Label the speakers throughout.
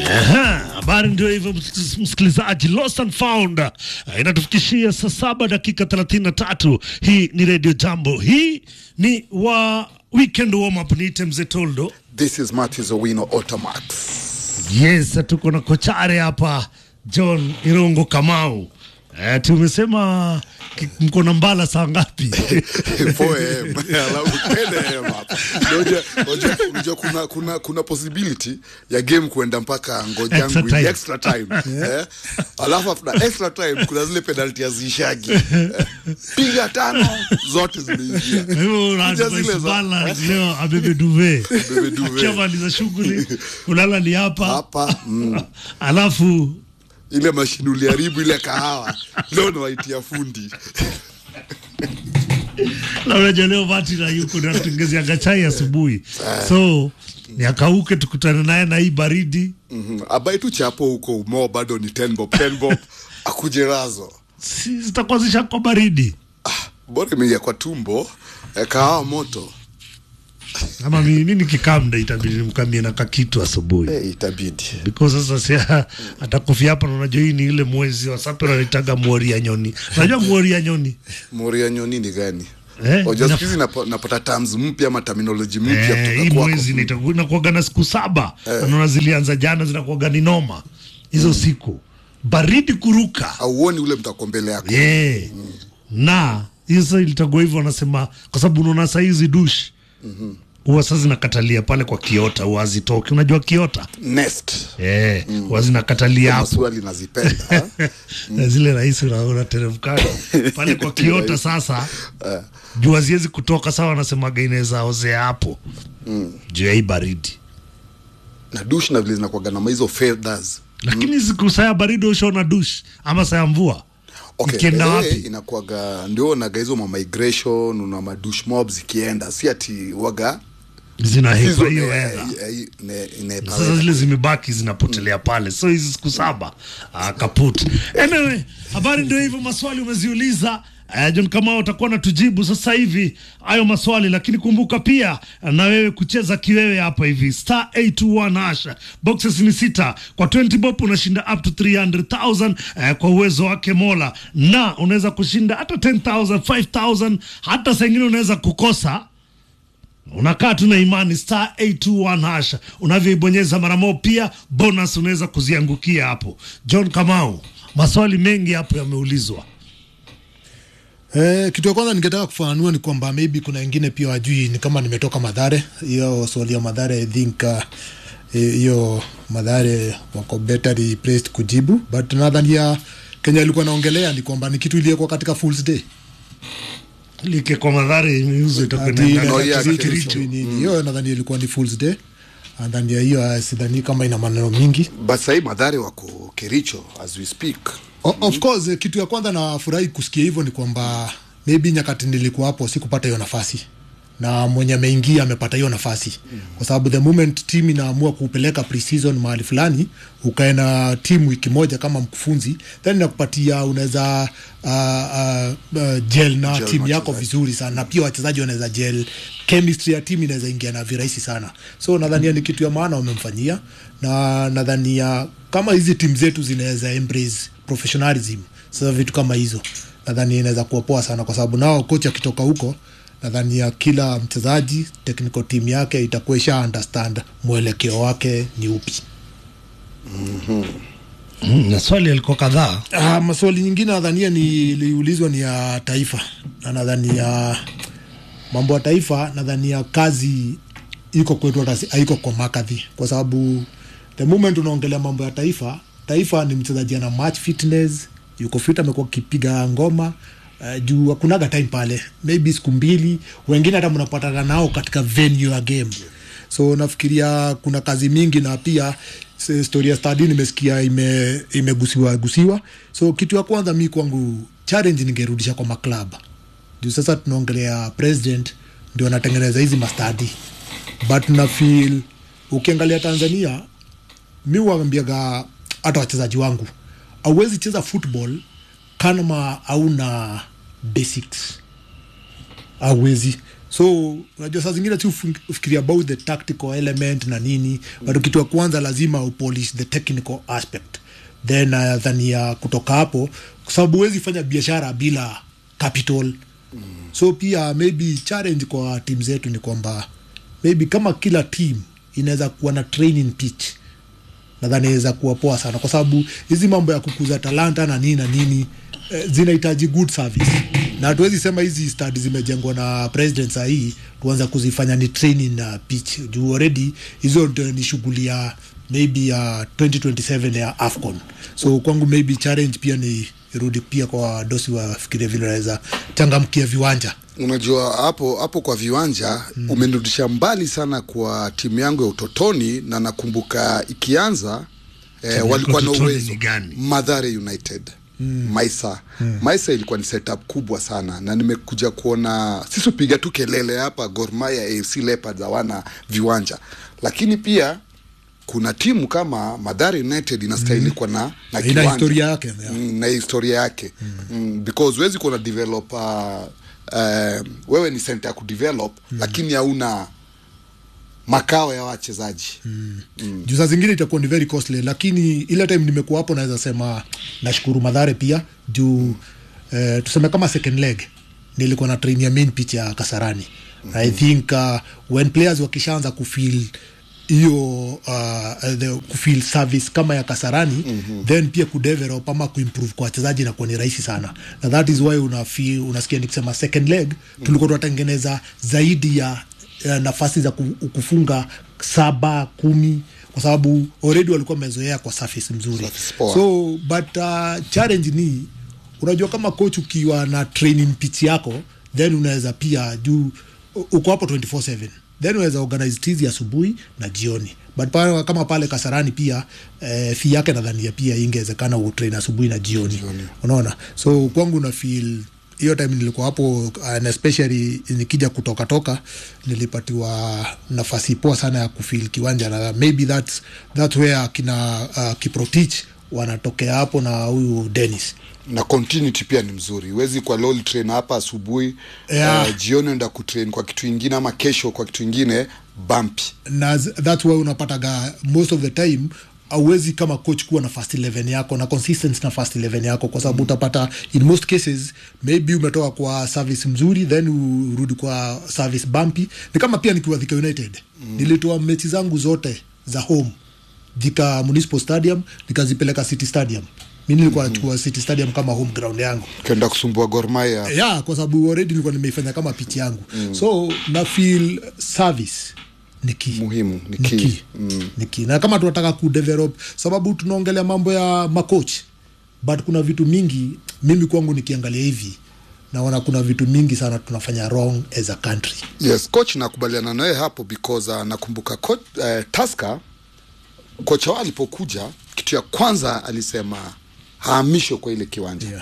Speaker 1: Aha, habari ndio hivyo ms- msikilizaji, lost and found Eh, inatufikishia saa saba dakika 33. Hii ni Radio Jambo, hii ni wa weekend warm up. Niite mzee Toldo.
Speaker 2: This is Matthews Owino Automax.
Speaker 1: Yes, tuko na kochare hapa John Irungu Kamau. Eh, tumesema ki- mko na mbala saa ngapi?
Speaker 2: 4 am alafu 10 am hapa. Unajua- unajua- unajua kuna, kuna, kuna possibility ya game kuenda mpaka
Speaker 1: Extra
Speaker 2: ngojangu
Speaker 1: time.
Speaker 2: extra time eh? alafu after extra time kuna zile penalty haziishagi eh? piga tano zote zimeingia
Speaker 1: Kwa hivyo una
Speaker 2: Kuja
Speaker 1: advise
Speaker 2: zile za-
Speaker 1: bala leo abebe duve
Speaker 2: Abebe duvet.
Speaker 1: akishamaliza shughuli kulala ni hapa
Speaker 2: hapa mm,
Speaker 1: alafu
Speaker 2: ile mashini uliharibu ile kahawa leo nawaitia fundi
Speaker 1: na unajua leo Mati na yuko natutengezeaga chai asubuhi, so niakauke tukutane naye na hii baridi
Speaker 2: mm-hmm. abai tu chapo huko umoo bado ni 10 bob 10 bob akuje razo
Speaker 1: si zitakuwa zishakwa baridi
Speaker 2: bora imeingia kwa tumbo eh, kahawa moto
Speaker 1: ama mi mi nikikaa mda itabidi nimkamie na kakitu asubuhi
Speaker 2: eh, itabidi
Speaker 1: because sasa si atakufia hapa na unajua hii ni ile mwezi wa sapero anaitaga mwori ya nyoni unajua mwori ya nyoni
Speaker 2: moria nyoni ni gani
Speaker 1: Eh,
Speaker 2: Wajua
Speaker 1: ina-
Speaker 2: siku hizi napo- napata terms mpya ama terminology mpya
Speaker 1: Eh,
Speaker 2: kutoka
Speaker 1: hii
Speaker 2: kwako.
Speaker 1: mwezi inaitagu- inakuwaga na siku saba naona zilianza jana zinakuwaga ni noma hizo siku baridi kuruka
Speaker 2: auoni ule mtako mbele yako
Speaker 1: yeah. na hizo ilitagua hivyo wanasema kwa sababu unaona saa hizi dush huwa sasa zinakatalia pale kwa kiota huwa hazitoki unajua kiota
Speaker 2: nest
Speaker 1: Eh, huwa zinakatalia hapo
Speaker 2: maswali nazipenda ha?
Speaker 1: na zile rahisi una- unateremkana pale kwa kiota sasa juu haziwezi kutoka sawa wanasemaga inaweza ozea hapo juu ya hii baridi
Speaker 2: na dush na vile zinakuaga na hizo feathers
Speaker 1: lakini siku saa ya baridi ushaona dush ama saa ya mvua
Speaker 2: okay.
Speaker 1: ikienda
Speaker 2: eh,
Speaker 1: wapi
Speaker 2: inakuaga ndio naga hizo ma migration una madush mob zikienda si ati waga
Speaker 1: zinahepa
Speaker 2: hizo,
Speaker 1: hiyo
Speaker 2: eh,
Speaker 1: hedha
Speaker 2: eh, ine- inepa
Speaker 1: sasa zile zimebaki zinapotelea pale so hizi siku saba ah, kaput anyway habari ndio hivyo maswali umeziuliza Uh, John Kamau utakuwa natujibu sasa hivi hayo maswali, lakini kumbuka pia na wewe kucheza kiwewe hapa hivi star 821 hash boxes ni sita kwa 20 bob unashinda up to 300,000 uh, kwa uwezo wake Mola, na unaweza kushinda hata 10,000 5,000 hata saa ingine unaweza kukosa unakaa tu na imani star 821 hash unavyoibonyeza mara moja, pia bonus unaweza kuziangukia hapo. John Kamau, maswali mengi hapo yameulizwa.
Speaker 3: Eh, kitu ya kwanza ningetaka kufafanua ni kwamba maybe kuna wengine pia wajui ni kama nimetoka Madhare. Hiyo swali ya Madhare I think uh, eh, hiyo Madhare wako better placed kujibu, but nadhani Kenya alikuwa naongelea ni kwamba ni kitu iliyekuwa katika Fools Day.
Speaker 1: Like kwa madhari miuzo itakuwa
Speaker 3: Ati
Speaker 1: inaenda
Speaker 3: ile
Speaker 2: Oh, yeah,
Speaker 3: Kericho,
Speaker 2: Kericho.
Speaker 3: nini. Hiyo nadhani ilikuwa ni Fools Day. And then ya hiyo uh, sidhani kama ina maneno mingi.
Speaker 2: but sahii madhari wako kericho as we speak
Speaker 3: O, of course eh, kitu ya kwanza nafurahi kusikia hivyo ni kwamba maybe nyakati nilikuwa hapo sikupata hiyo nafasi na mwenye ameingia amepata hiyo nafasi mm. kwa sababu the moment team inaamua kupeleka pre-season mahali fulani ukae na timu wiki moja kama mkufunzi then inakupatia unaweza uh, uh, uh, gel na
Speaker 2: Gel
Speaker 3: timu yako
Speaker 2: wachezaji.
Speaker 3: vizuri sana na pia wachezaji wanaweza gel chemistry ya timu inaweza ingia na virahisi sana so nadhania ni kitu ya maana wamemfanyia na nadhania kama hizi timu zetu zinaweza embrace professionalism sasa vitu kama hizo nadhani inaweza kuwa poa sana kwa sababu nao kocha akitoka huko nadhania kila mchezaji technical team yake itakuwa isha understand mwelekeo wake ni upi
Speaker 1: Mm, na swali yalikuwa kadhaa.
Speaker 3: Ah, maswali nyingine nadhania niliulizwa ni ya taifa na nadhania mambo ya taifa nadhania kazi iko kwetu hata si- haiko kwa makadhi kwa sababu the moment unaongelea mambo ya taifa taifa ni mchezaji ana match fitness yuko fit amekuwa akipiga ngoma uh, juu hakunaga time pale maybe siku mbili wengine hata mnapatana nao katika venue ya game so nafikiria kuna kazi mingi na pia s- story ya stadi nimesikia ime, imegusiwa gusiwa so kitu ya kwanza mi kwangu challenge ningerudisha kwa maklab juu sasa tunaongelea president ndio anatengeneza hizi mastadi but na feel ukiangalia tanzania mi waambiaga hata wachezaji wangu auwezi cheza football kama hauna basics auwezi so unajua saa zingine tu ufikiria about the tactical element na nini but kitu ya kwanza lazima upolish the technical aspect then uh, dhani ya kutoka hapo kwa sababu huwezi fanya biashara bila capital so pia maybe challenge kwa timu zetu ni kwamba maybe kama kila team inaweza kuwa na training pitch nadhani inaweza kuwa poa sana kwa sababu hizi mambo ya kukuza talanta na nini na nini eh, zinahitaji good service na hatuwezi sema hizi stadi zimejengwa na president sahii tuanza kuzifanya ni training na pitch juu already hizo ndio ni shughuli ya maybe ya 2027 ya afcon so kwangu maybe challenge pia ni irudi pia kwa dosi wafikiria vile wanaweza changamkia viwanja
Speaker 2: unajua hapo hapo kwa viwanja mm. umenirudisha mbali sana kwa timu yangu ya utotoni na nakumbuka ikianza eh,
Speaker 1: yako
Speaker 2: walikuwa na
Speaker 1: utotoni
Speaker 2: uwezo
Speaker 1: ni gani?
Speaker 2: madhare united mm. maisa mm. maisa ilikuwa ni setup kubwa sana na nimekuja kuona sisi upiga tu kelele hapa gormaya afc leopards hawana viwanja lakini pia kuna timu kama madhare united inastahili mm. kuwa na, na
Speaker 3: ina
Speaker 2: kiwanja.
Speaker 3: historia yake yeah.
Speaker 2: mm, na historia yake mm. Mm, because huwezi kuwa na develop uh, uh, wewe ni center ya kudevelop mm. lakini hauna makao ya wachezaji mm.
Speaker 3: mm. juu saa zingine itakuwa ni very costly lakini ile time nimekuwa hapo naweza sema nashukuru madhare pia juu eh, tuseme kama second leg nilikuwa na train ya main pitch ya kasarani mm-hmm. i think uh, when players wakishaanza kufeel hiyo uh, the kufeel service kama ya kasarani mm-hmm. then pia kudevelop ama kuimprove kwa wachezaji inakuwa ni rahisi sana na that is why una feel, unasikia nikisema second leg tulikuwa tunatengeneza zaidi ya ya nafasi za ku- kufunga saba kumi kwa sababu already walikuwa wamezoea kwa surface mzuri
Speaker 2: Surface poa.
Speaker 3: so but uh, challenge ni unajua kama coach ukiwa na training pitch yako then unaweza pia juu u- uko hapo 24/7 then unaweza organize tizi asubuhi na jioni but pale, kama pale kasarani pia eh, fi yake nadhania pia ingewezekana utrain asubuhi na jioni, jioni. unaona so kwangu na feel hiyo time nilikuwa hapo and especially nikija kutoka toka nilipatiwa nafasi poa sana ya kufil kiwanja na maybe that's, that's where kina uh, kiprotich wanatokea hapo na huyu Dennis
Speaker 2: na continuity pia ni mzuri huwezi kwa lol train hapa asubuhi
Speaker 3: Yeah.
Speaker 2: uh, jioni enda kutrain kwa kitu ingine ama kesho kwa kitu ingine bampi
Speaker 3: na z- that's why unapataga most of the time auwezi kama coach kuwa na first 11 yako na consistency na first 11 yako kwa sababu utapata in most cases maybe umetoka kwa service mzuri then urudi kwa service bumpy ni kama pia nikiwa Thika United mm. nilitoa mechi zangu zote za home Thika Municipal Stadium nikazipeleka City Stadium mi nilikuwa nachukua City Stadium kama home ground yangu
Speaker 2: kenda kusumbua gormaya
Speaker 3: yeah, kwa sababu already nilikuwa nimeifanya kama pitch yangu mm. so na feel service ni key
Speaker 2: muhimu ni
Speaker 3: ni
Speaker 2: key.
Speaker 3: key. ni key. na kama tunataka kudevelop sababu tunaongelea mambo ya macoach but kuna vitu mingi mimi kwangu nikiangalia hivi naona kuna vitu mingi sana tunafanya wrong as a country
Speaker 2: yes coach nakubaliana naye hapo because uh, nakumbuka coach, uh, taska kocha wao alipokuja kitu ya kwanza alisema haamishwe kwa ile kiwanja
Speaker 3: yeah.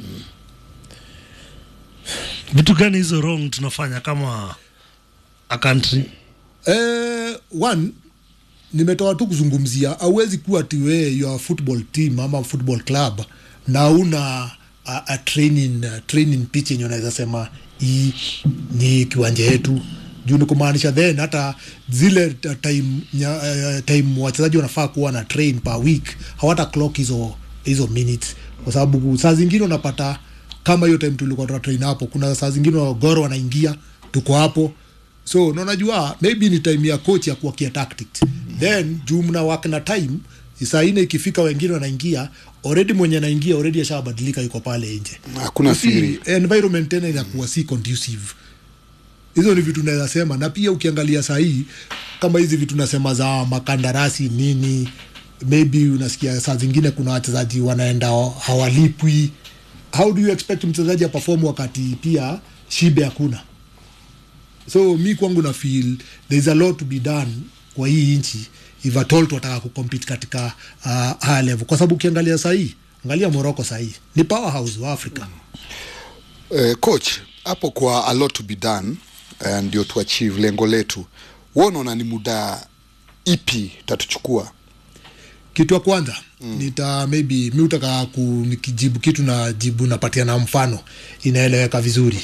Speaker 1: vitu gani hizo wrong tunafanya kama a country
Speaker 3: Eh, one nimetoa tu kuzungumzia auwezi kuwa tiwe your football team ama football club na una a, a training, a training pitch yenye unaweza sema hii ni kiwanja yetu juu ni kumaanisha then hata zile ta- time, nya, uh, time wachezaji wanafaa kuwa na train per week hawata clock hizo hizo minutes kwa sababu saa zingine unapata kama hiyo time tulikuwa tuna train hapo kuna saa zingine wagoro wanaingia tuko hapo so na unajua maybe ni time ya coach ya kuwakia tactics then juu mna work na time saa ine ikifika wengine wanaingia already mwenye anaingia already ashabadilika yuko pale nje
Speaker 2: Hakuna
Speaker 3: You see,
Speaker 2: siri.
Speaker 3: environment tena inakuwa si conducive hizo ni vitu naweza sema na pia ukiangalia sahii kama hizi vitu nasema za makandarasi nini maybe unasikia saa zingine kuna wachezaji wanaenda hawalipwi how do you expect mchezaji aperform wakati pia shibe hakuna so mi kwangu na feel there is a lot to be done kwa hii nchi if at all tunataka kucompete katika uh, higher level kwa sababu ukiangalia sahii angalia morocco sahii ni powerhouse wa africa
Speaker 2: uh, coach hapo kwa a lot to be done uh, ndio tu achieve lengo letu wewe unaona ni muda ipi tatuchukua
Speaker 3: kitu ya kwanza mm. nita maybe mi utaka ku nikijibu kitu na jibu napatia na mfano inaeleweka vizuri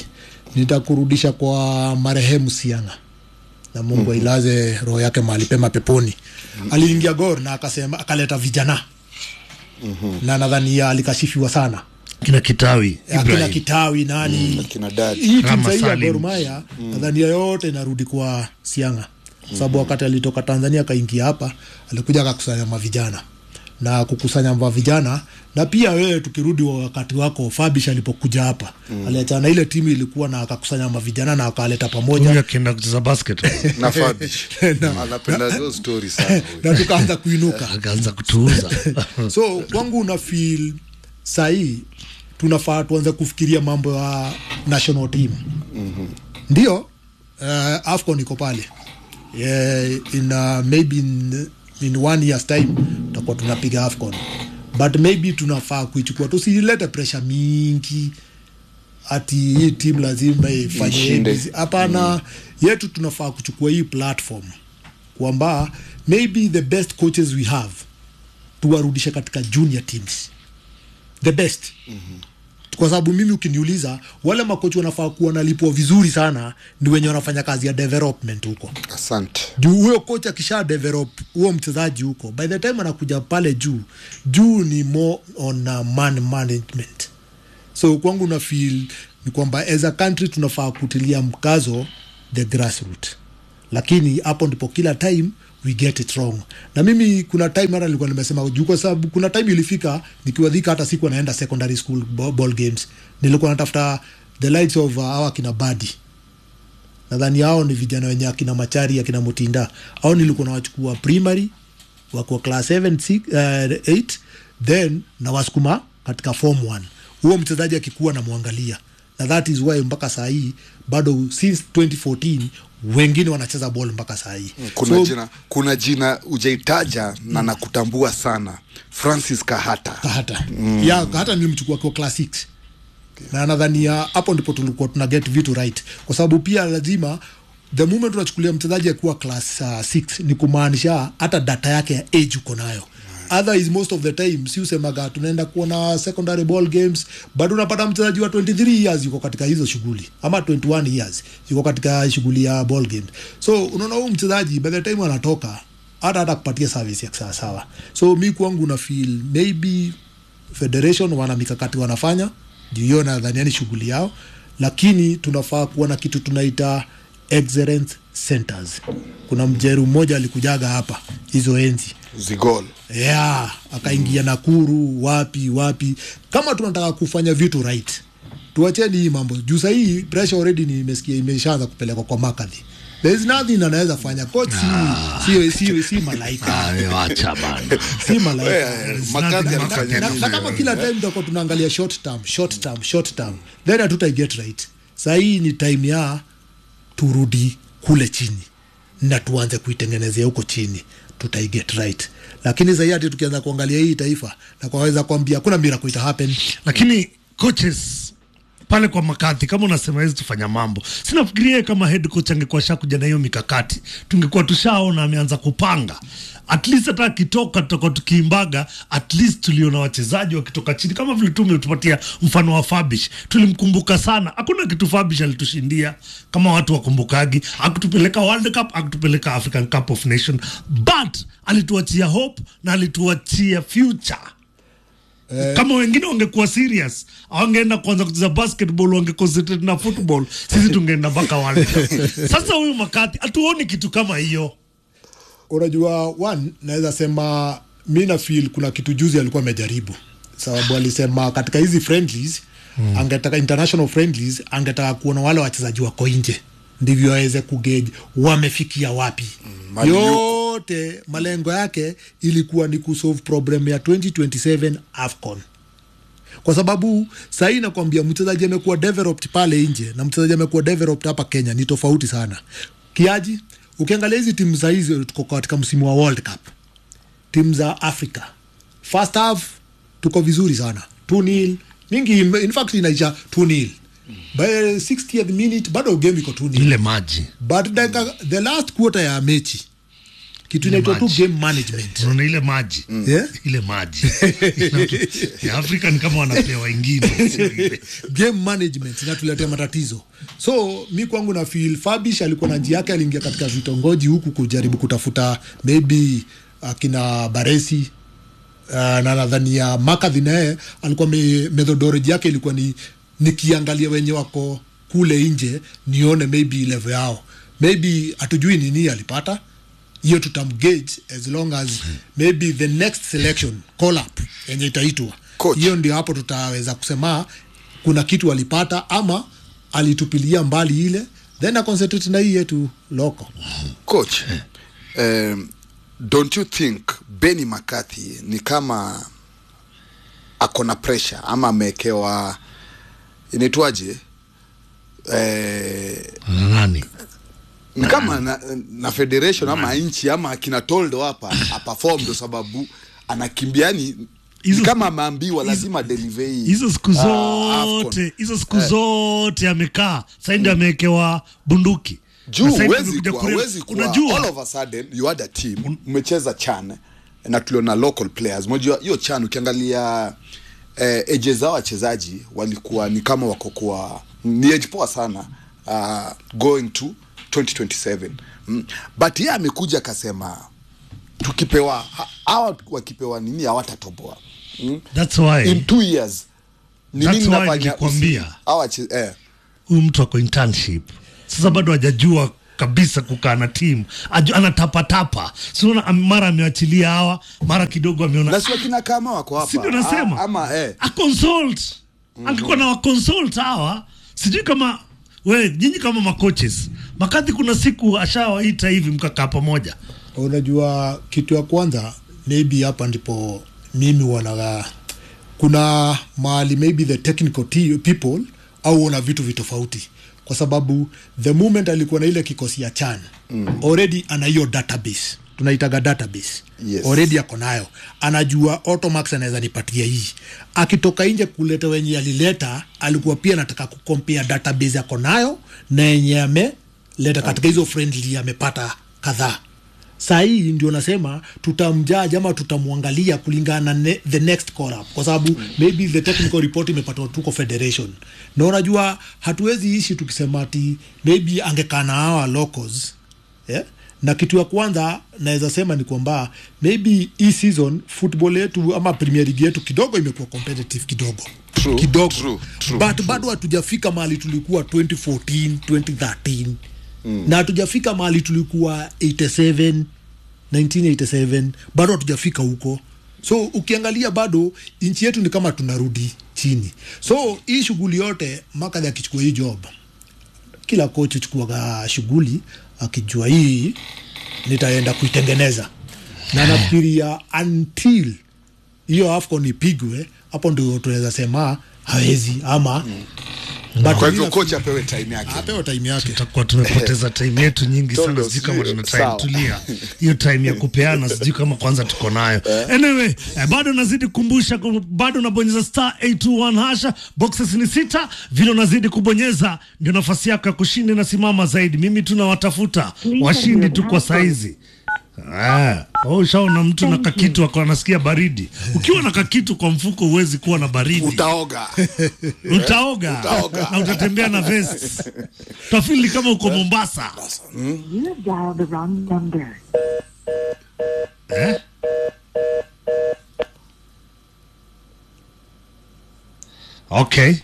Speaker 3: nitakurudisha kwa marehemu sianga na mungu mm-hmm. ailaze roho yake mahali pema peponi mm-hmm. aliingia gor na akasema akaleta vijana mm-hmm. na nadhani alikashifiwa sana
Speaker 1: kina kitawi
Speaker 3: akina
Speaker 1: Ibrahim.
Speaker 3: kitawi nani
Speaker 2: akina dadi
Speaker 3: hii timu
Speaker 1: Rama
Speaker 3: sahii ya
Speaker 1: Salim.
Speaker 3: Gor Mahia nadhani yote inarudi kwa Sianga sababu wakati alitoka Tanzania akaingia hapa alikuja akakusanya mavijana na kukusanya mavijana na pia wewe tukirudi wa wakati wako Fabish alipokuja hapa mm. aliachana na ile timu ilikuwa na akakusanya mavijana na akaleta
Speaker 1: Huyu
Speaker 3: pamoja
Speaker 1: akienda kucheza basket
Speaker 2: na Fabish anapenda hizo story sana huyu.
Speaker 3: na tukaanza kuinuka
Speaker 1: akaanza kutuuza
Speaker 3: so kwangu una feel sahii tunafaa tuanze kufikiria mambo ya national team mm-hmm. ndio uh, afcon iko pale yeah, in uh, maybe in, in one years time tutakuwa tunapiga afcon but maybe tunafaa kuichukua tusilete pressure mingi ati hii team lazima ifanye
Speaker 2: Ishinde.
Speaker 3: hivi. hapana mm. yetu tunafaa kuchukua hii platform kwamba maybe the best coaches we have tuwarudishe katika junior teams the best mm-hmm. kwa sababu mimi ukiniuliza wale makochi wanafaa kuwa nalipwa vizuri sana ni wenye wanafanya kazi ya development huko
Speaker 2: asante
Speaker 3: juu huyo coach akisha develop huo mchezaji huko by the time anakuja pale juu juu ni more on uh, man management so kwangu na feel ni kwamba as a country tunafaa kutilia mkazo the grassroot lakini hapo ndipo kila time we get it wrong na mimi kuna time hata nilikuwa nimesema juu kwa sababu kuna time ilifika nikiwa dhika hata siku naenda secondary school ba- ball games nilikuwa natafuta the lights of uh, awa kina badi nadhani hao ni vijana wenye akina machari akina mutinda au nilikuwa nawachukua primary wako class 7 6, uh, 8 then na wasukuma katika form 1 huo mchezaji akikuwa namwangalia na that is why mpaka saa hii bado since 2014 wengine wanacheza ball mpaka saa hii
Speaker 2: kuna jina kuna jina ujaitaja na nakutambua sana francis kahata
Speaker 3: kahata mm. ya kahata nilimchukua akiwa class 6 na nadhania hapo ndipo tulikuwa tuna get vitu right kwa sababu pia lazima the moment unachukulia mchezaji akiwa class 6 uh, ni kumaanisha hata data yake ya age uko nayo otherwise most of the time si usemaga tunaenda kuona secondary ball games bado unapata mchezaji wa 23 years yuko katika hizo shughuli ama 21 years yuko katika shughuli ya ball game so unaona huyu mchezaji by the time anatoka hata hata kupatia service ya sawasawa so mi kwangu na feel maybe federation wana mikakati wanafanya juu hiyo nadhania ni shughuli yao lakini tunafaa kuwa na kitu tunaita excellence centers kuna mjeru mmoja alikujaga hapa hizo enzi
Speaker 2: zigol
Speaker 3: yeah, akaingia Nakuru wapi wapi. Kama tunataka kufanya vitu right, tuacheni hii mambo juu. Sahii pressure already nimesikia imeshaanza kupelekwa kwa makadhi. There is nothing anaweza fanya coach, si, si, si, si malaika
Speaker 1: wacha bana
Speaker 3: si malaika
Speaker 2: Eh, makadhi
Speaker 3: na,
Speaker 2: anafanya
Speaker 3: na,
Speaker 2: nini
Speaker 3: na kama
Speaker 2: wewe?
Speaker 3: kila time tutakuwa tunaangalia short term short term short term then hatuta get right sahii ni time ya turudi kule chini na tuanze kuitengenezea huko chini tutaiget right lakini sahii hati tukianza kuangalia hii taifa na kwaweza kuambia kuna miracle ita happen
Speaker 1: lakini coaches pale kwa makadhi kama unasema hizi tufanya mambo sinafikiria kama head coach angekuwa shakuja na hiyo mikakati tungekuwa tushaona ameanza kupanga at least hata akitoka tutakuwa tukiimbaga at least tuliona wachezaji wakitoka chini kama vile tu umetupatia mfano wa fabish tulimkumbuka sana hakuna kitu fabish alitushindia kama watu wakumbukagi akutupeleka world cup akutupeleka african cup of nation but alituachia hope na alituachia future kama wengine wangekuwa serious awangeenda kuanza kucheza basketball wangeconcentrate na football sisi tungeenda mpaka World Cup. sasa huyu makati hatuoni kitu kama hiyo
Speaker 3: unajua one naweza sema mi na feel kuna kitu juzi alikuwa amejaribu sababu alisema katika hizi friendlies mm. angetaka international friendlies angetaka kuona wale wachezaji wako nje ndivyo aweze kugage wamefikia wapi
Speaker 2: mali
Speaker 3: yote malengo yake ilikuwa ni kusolve problem ya 2027 afcon kwa sababu sahii nakwambia mchezaji amekuwa developed pale nje na mchezaji amekuwa developed hapa kenya ni tofauti sana kiaji ukiangalia hizi timu za hizi tuko katika msimu wa world cup timu za africa first half tuko vizuri sana 2-0 mingi in fact inaisha 2-0 by 60th minute bado game iko 2-0
Speaker 1: ile maji
Speaker 3: but dakika the last quarter ya mechi kitu inaitwa tu
Speaker 1: maji.
Speaker 3: game management
Speaker 1: unaona ile maji
Speaker 3: Yeah?
Speaker 1: ile maji ya Afrika ni kama wanapea wengine sio ile.
Speaker 3: game management inatuletea matatizo so mi kwangu na feel fabish alikuwa na njia yake aliingia katika vitongoji huku kujaribu kutafuta maybe akina baresi uh, na nadhani ya makadhi naye alikuwa me, methodology yake ilikuwa ni nikiangalia wenye wako kule nje nione maybe level yao maybe hatujui nini alipata hiyo tutamgage as long as maybe the next selection call up yenye itaitwa
Speaker 2: Coach.
Speaker 3: hiyo ndio hapo tutaweza kusema kuna kitu alipata ama alitupilia mbali ile then aconcentrate na hii yetu loko
Speaker 2: coach um, don't you think Benny McCarthy ni kama ako na pressure ama amewekewa inaitwaje eh,
Speaker 1: Na nani
Speaker 2: ni kama na, na federation ama nchi ama akina toldo hapa aperform ndo sababu anakimbia ni
Speaker 1: Hizo-
Speaker 2: ni kama ameambiwa lazima deliver hii
Speaker 1: hizo siku
Speaker 2: ah, AFCON.
Speaker 1: zote hizo siku zote amekaa saindi amewekewa bunduki
Speaker 2: juu
Speaker 1: Na sasa hivi
Speaker 2: huwezi
Speaker 1: amekuja
Speaker 2: kuwa,
Speaker 1: kurea-
Speaker 2: huwezi kuwa
Speaker 1: unajua
Speaker 2: all of a sudden you had a team mmecheza chan na tuliona local players unajua hiyo chan ukiangalia eh, eje zao wachezaji walikuwa ni kama wako kwa ni age poa sana uh, going to 2027 mm. but yeye amekuja akasema tukipewa ha- hawa wakipewa nini hawatatoboa mm.
Speaker 1: that's why
Speaker 2: in two years ni
Speaker 1: That's
Speaker 2: nini
Speaker 1: why
Speaker 2: nafanya
Speaker 1: nilikwambia.
Speaker 2: usi- hawa wache- eh.
Speaker 1: huyu mtu ako internship sasa bado hajajua kabisa kukaa na timu Aju- anatapatapa siona mara amewachilia hawa mara kidogo ameona
Speaker 2: na si wakina kama wako hapa
Speaker 1: Si ndio nasema?
Speaker 2: Ah, ama eh.
Speaker 1: aconsult angekuwa na waconsult hawa sijui kama we nyinyi kama macoaches makadhi kuna siku ashawaita hivi mkakaa pamoja
Speaker 3: unajua kitu ya kwanza maybe hapa ndipo mimi wanaga kuna mahali maybe the technical te- people au wana vitu vitofauti kwa sababu the moment alikuwa na ile kikosi ya chan mm. already ana hiyo database tunaitaga database
Speaker 2: Yes.
Speaker 3: already ako nayo anajua automax anaweza nipatia hii akitoka nje kuleta wenye alileta alikuwa pia anataka kukompea database yako nayo na yenye ameleta katika hizo friendly amepata kadhaa saa hii ndio nasema tutamjaji ama tutamwangalia kulingana na ne, the next call up kwa sababu maybe the technical report imepatwa tuko federation na unajua hatuwezi ishi tukisema ati maybe angekaa na hawa locals yeah? na kitu ya kwanza naweza sema ni kwamba maybe hii season football yetu ama premier league yetu kidogo imekuwa competitive kidogo
Speaker 2: True,
Speaker 3: kidogo
Speaker 2: true, true,
Speaker 3: but bado hatujafika mahali tulikuwa 2014 2013 mm. na hatujafika mahali tulikuwa 87 1987 bado hatujafika huko so ukiangalia bado nchi yetu ni kama tunarudi chini so hii shughuli yote makadhi akichukua hii job kila coach chukuaga shughuli akijua hii nitaenda kuitengeneza na nafikiria until hiyo afcon ipigwe hapo ndio tunaweza sema hawezi ama but
Speaker 2: kwa
Speaker 3: mi
Speaker 2: hivyo
Speaker 3: nafikiri-
Speaker 2: coach apewe time yake
Speaker 3: apewe time yake
Speaker 1: tutakuwa tumepoteza time yetu nyingi sana
Speaker 2: Tondo,
Speaker 1: sijui kama
Speaker 2: sijui,
Speaker 1: tuna time
Speaker 2: sawa.
Speaker 1: tulia hiyo time ya kupeana sijui kama kwanza tuko nayo anyway eh, bado nazidi kukumbusha ku- bado unabonyeza star 821 hasha boxes ni sita vile unazidi kubonyeza ndio nafasi yako ya kushinda inasimama zaidi mimi tunawatafuta washindi tu kwa saizi Ah, oh, ushaona mtu na kakitu ako anasikia baridi ukiwa na kakitu kwa mfuko huwezi kuwa na baridi
Speaker 2: utaoga
Speaker 1: utaoga
Speaker 2: Utaoga.
Speaker 1: na utatembea na vest utafili kama uko mombasa
Speaker 4: You have dialed the wrong number.
Speaker 1: eh? okay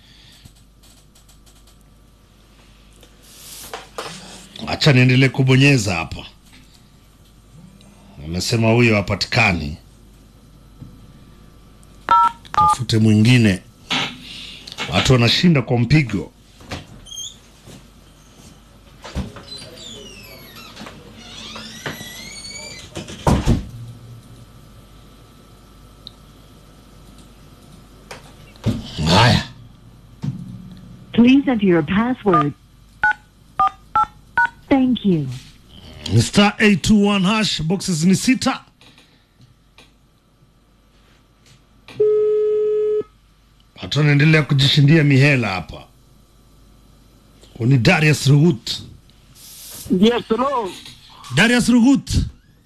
Speaker 1: acha niendelee kubonyeza hapa amesema huyo hapatikani tafute mwingine watu wanashinda kwa mpigo haya
Speaker 4: Please enter your password. Thank you.
Speaker 1: Ni star 821 hash boxes ni sita watu wanaendelea kujishindia mihela hapa ni darius rugut
Speaker 5: Yes, hello.
Speaker 1: darius rugut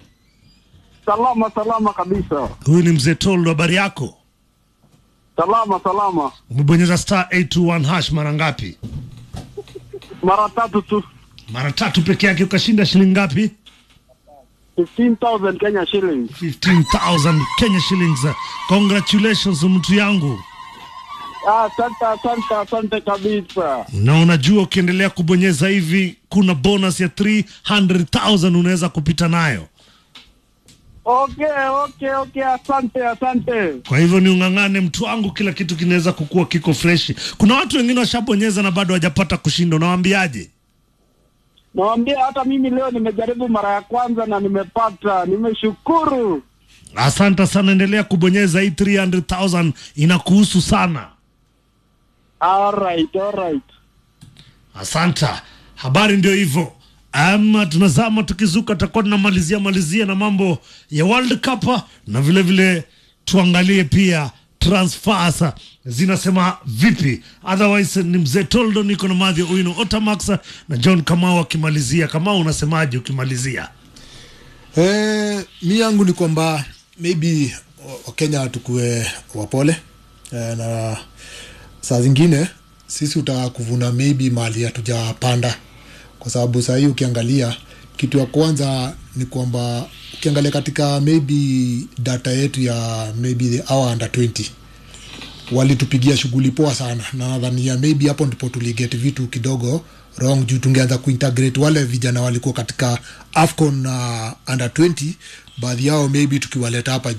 Speaker 5: Salama salama kabisa,
Speaker 1: Huyu ni mzee Toldo, habari yako?
Speaker 5: salama salama.
Speaker 1: Umebonyeza star 821 hash mara ngapi?
Speaker 5: Mara tatu tu,
Speaker 1: Mara tatu peke yake, ukashinda shilingi ngapi?
Speaker 5: 15,000 Kenya shillings.
Speaker 1: 15,000 Kenya shillings. Congratulations mtu yangu,
Speaker 5: Ah, Asante asante asante kabisa.
Speaker 1: na unajua ukiendelea kubonyeza hivi kuna bonus ya 300,000 unaweza kupita nayo.
Speaker 5: Okay okay okay, asante asante.
Speaker 1: Kwa hivyo ni ung'ang'ane mtu wangu, kila kitu kinaweza kukua kiko freshi. Kuna watu wengine washabonyeza na bado hawajapata kushinda, unawaambiaje?
Speaker 5: Nawambia hata mimi leo nimejaribu mara ya kwanza na nimepata, nimeshukuru.
Speaker 1: Asante sana, endelea kubonyeza. Hii 300,000 inakuhusu sana.
Speaker 5: Alright, alright.
Speaker 1: Asanta, habari ndio hivyo. Ama tunazama tukizuka, tutakuwa tunamalizia malizia na mambo ya World Cup na vile vile tuangalie pia transfers zinasema vipi. Otherwise ni mzee Toldo, niko na Madhi Uino Otamax na John Kamau akimalizia. Kamau, unasemaje ukimalizia?
Speaker 3: Eh, mi yangu ni kwamba maybe wa- wakenya tukue wapole eh, na saa zingine sisi utaka kuvuna maybe mali hatujapanda kwa sababu sahii ukiangalia kitu ya kwanza ni kwamba ukiangalia katika maybe data yetu ya maybe the hour under 20 walitupigia shughuli poa sana na nadhania maybe hapo ndipo tuliget vitu kidogo wrong juu tungeanza kuintegrate wale vijana walikuwa katika afcon uh, under 20 baadhi yao maybe tukiwaleta hapa